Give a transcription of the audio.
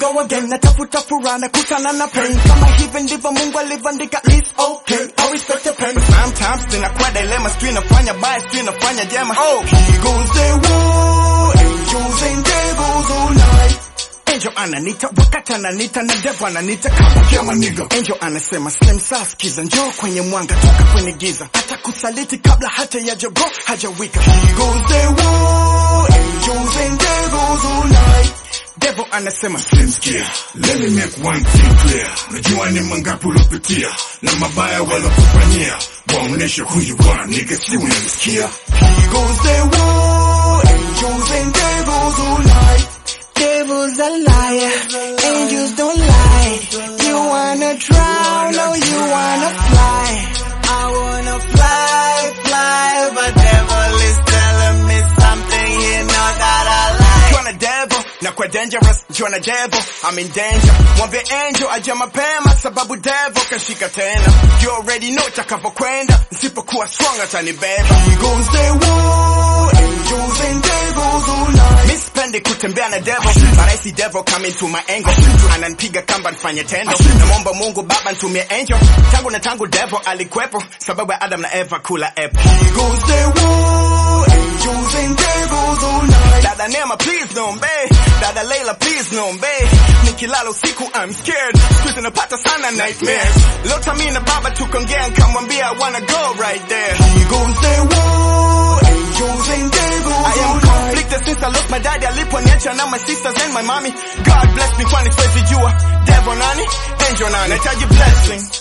go again natafuta furaha na kutana na pain kama hivi ndivyo mungu alivyoandika it's okay I respect the pain But sometimes zinakuwa dilemma sijui nafanya baya sijui nafanya jema oh he goes the war angels and devils all night Angel ananita wakati ananita na devil ananita kama kama nigga. Angel anasema slim saa skiza njoo kwenye mwanga toka kwenye giza hata kusaliti kabla hata ya jogo hajawika. He goes the war angels and devils all night. Devil anasema Slim skia, let me make one thing clear. Najua ni mangapi ulopitia na mabaya walokufanyia, waoneshe who you are, nigga, si unanisikia? He goes the war angels and devils all night. Devil's a liar, angels don't lie. You wanna drown, no, you wanna fly. I wanna fly, fly, but devil is telling me something he know that I like. You're a devil, na kwa dangerous, you're a devil, I'm in danger. Mwambie angel aje mapema sababu devil kashika tena. You already know takavyokwenda, nisipokuwa strong atanibeba. He goes the war, angels and devils all night. Mi sipendi kutembea na devil, but I see devil coming to my angle. Ananipiga kamba nifanye tendo. Namwomba Mungu baba nitumie angel. Tangu na tangu devil alikuwepo, sababu ya Adam na Eva kula apple. He goes the war, angels and devils all night. Dada Nema please niombe, dada Leila please niombe. Nikilala usiku I'm scared, siku hizi napata sana nightmares. Lota mi na baba tukongea nikamwambia I wanna go right there. He goes the war, angels and devils I am conflicted since I lost my daddy aliponiacha na my sisters and my mommy. God bless me kwani siwezi jua. Devil nani? Angel nani? Nahitaji blessing.